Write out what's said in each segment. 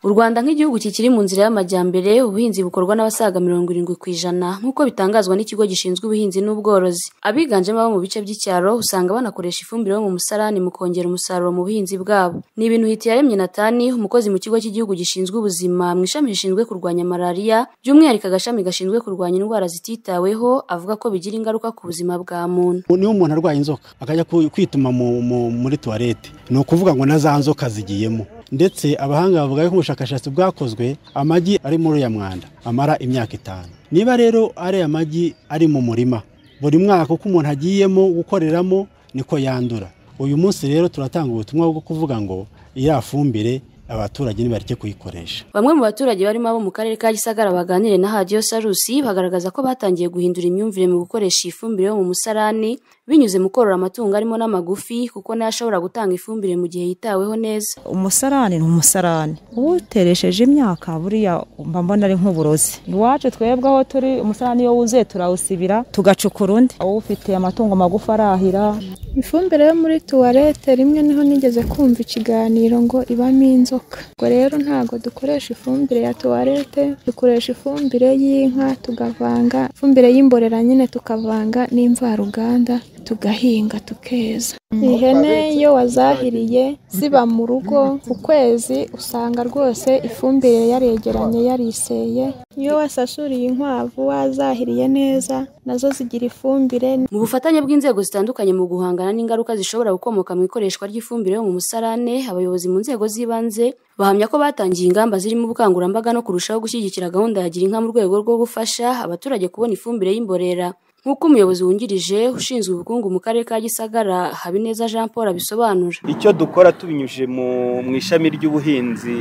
U Rwanda nk'igihugu kikiri mu nzira y'amajyambere ubuhinzi bukorwa n'abasaga mirongo irindwi ku ijana nk'uko bitangazwa n'ikigo gishinzwe ubuhinzi n'ubworozi. Abiganjemo abo mu bice by'icyaro usanga banakoresha ifumbire yo mu musarani mu kongera umusaruro mu buhinzi bwabo. Ni ibintu Hitiyaremye Nathan umukozi mu kigo cy'igihugu gishinzwe ubuzima mu ishami rishinzwe kurwanya malariya by'umwihariko agashami gashinzwe kurwanya indwara zititaweho avuga ko bigira ingaruka ku buzima bwa muntu. niyo umuntu arwaye inzoka akajya ku- kwituma mu- mu- muri tuwarete ni ukuvuga ngo na za nzoka zigiyemo ndetse abahanga bavuga yuko ubushakashatsi bwakozwe amagi ari muri uriya mwanda amara imyaka itanu niba rero ariya magi ari mu murima buri mwaka uko umuntu agiyemo gukoreramo niko yandura uyu munsi rero turatanga ubutumwa bwo kuvuga ngo iriya fumbire abaturage nibareke kuyikoresha Bamwe mu baturage barimo abo mu karere ka Gisagara baganiriye na Hadiyo Sarusi bagaragaza ko batangiye guhindura imyumvire mu gukoresha iyi fumbire yo mu musarani binyuze mu korora amatungo arimo n'amagufi kuko nayo ashobora gutanga ifumbire mu gihe yitaweho neza. umusarani ni umusarani uteresheje imyaka buriya mba mbona ari nk'uburozi iwacu twebwe aho turi umusarani iyo wuzuye turawusibira tugacukura undi ufite amatungo magufi arahira Ifumbire yo muri tuwarete rimwe niho nigeze kumva ikiganiro ngo ibamo inzoka. Ubwo rero ntabwo dukoresha ifumbire ya tuwarete, dukoresha ifumbire y'inka tukavanga, ifumbire y'imborera nyine tukavanga n'imvaruganda tugahinga tukeza. Ihene iyo wazahiriye ziba mu rugo ku kwezi usanga rwose ifumbire yaregeranye yariseye. Iyo wasasuriye inkwavu wazahiriye neza nazo zigira ifumbire Mu bufatanye bw'inzego zitandukanye mu guhangana n'ingaruka zishobora gukomoka mu ikoreshwa ry'ifumbire yo mu musarane, abayobozi mu nzego z'ibanze bahamya ko batangiye ingamba zirimo ubukangurambaga no kurushaho gushyigikira gahunda ya Gira inka mu rwego rwo gufasha abaturage kubona ifumbire y'imborera. Nk'uko umuyobozi wungirije ushinzwe ubukungu mu karere ka Gisagara Habineza Jean Paul abisobanura. icyo dukora tubinyujije mu mu ishami ry'ubuhinzi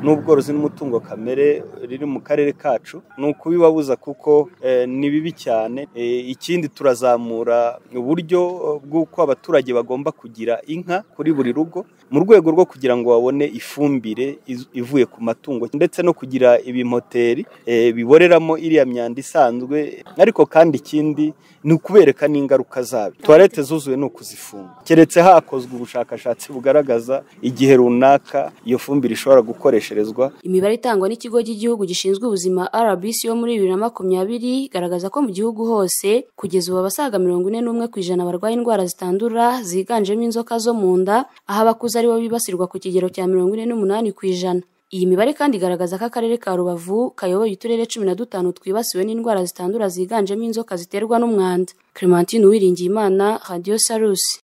n'ubworozi n'umutungo kamere riri mu karere kacu ni ukubibabuza kuko eh, ni bibi cyane Eh, ikindi turazamura uburyo bw'uko abaturage bagomba kugira inka kuri buri rugo mu rwego rwo kugira ngo babone ifumbire iz- ivuye ku matungo ndetse no kugira ibimoteri eh, biboreramo iriya myanda isanzwe ariko kandi ikindi ni ukubereka n'ingaruka zabyo tuwarete zuzuye ni ukuzifunga keretse hakozwe ubushakashatsi bugaragaza igihe runaka iyo fumbire ishobora gukoresherezwa Imibare itangwa n'ikigo cy'igihugu gishinzwe ubuzima RBC yo muri bibiri na makumyabiri igaragaza ko mu gihugu hose kugeza ubu abasaga mirongo ine n'umwe ku ijana barwaye indwara zitandura ziganjemo inzoka zo mu nda aho abakuze aribo bibasirwa ku kigero cya mirongo ine n'umunani ku ijana. Iyi mibare kandi igaragaza ko akarere ka Rubavu kayoboye uturere cumi na dutanu twibasiwe n'indwara zitandura ziganjemo inzoka ziterwa n'umwanda. Clementine Uwiringiyimana, Radio Salus.